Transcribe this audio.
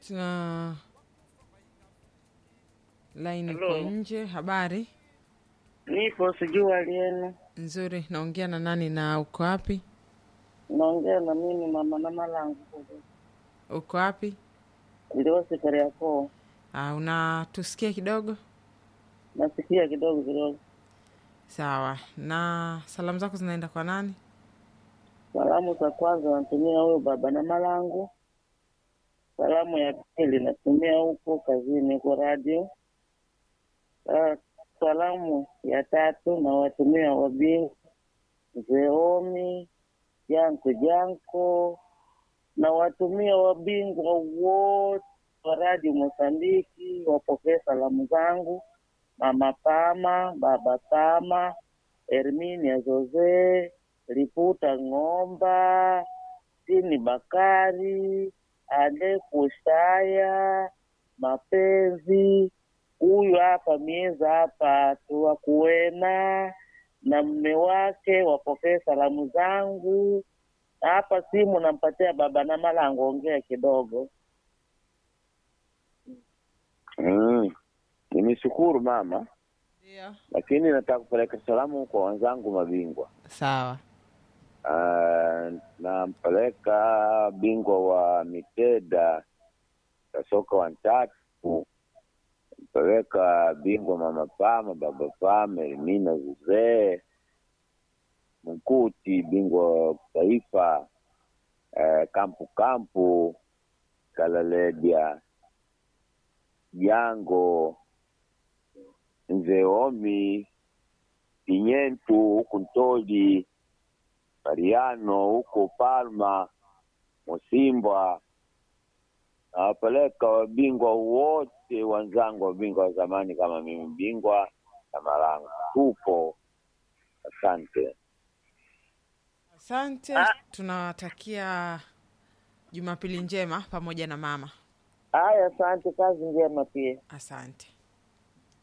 uh, laini Hello. iko nje. Habari Nipo sijui alienu. nzuri, naongea na nani na uko wapi? Naongea na mimi mama na malangu. Uko wapi? Ndio sekari yako. Uh, unatusikia kidogo? Nasikia kidogo kidogo. Sawa. Na salamu zako zinaenda kwa nani? Salamu za kwanza natumia huyo baba na malangu. Salamu ya pili natumia huko kazini huko radio. Ah, Salamu ya tatu na watumia wabingu Zeomi Janko Janko na watumia wabingwa wote wa radio Mosambiki wapokee salamu zangu, mama Pama, baba Pama, Herminia Jose, Liputa Ng'omba, Tini Bakari, Ade Kushaya, Mapenzi, huyu hapa mieza hapa tuwa kuena na mme wake wapokee salamu zangu. Na hapa simu nampatia baba na malango, ongea kidogo. Mm. Nimeshukuru mama, Ndio. lakini nataka kupeleka salamu kwa wenzangu mabingwa. Sawa. Uh, nampeleka bingwa wa Miteda Kasoka Wantatu, mpeleka bingwa mama Pama, baba Pama, Elimina Zuzee Mkuti, bingwa wa taifa uh, Kampu Kampu Kalaledia Jango Nzeomi Pinyentu huku Ntoli Mariano huko Palma Mosimbwa, nawapeleka wabingwa wote wenzangu, wabingwa wa zamani kama mimi, bingwa na Malango. Tupo, asante. Asante, tunawatakia Jumapili njema pamoja na mama. Haya, asante, kazi njema pia. Asante.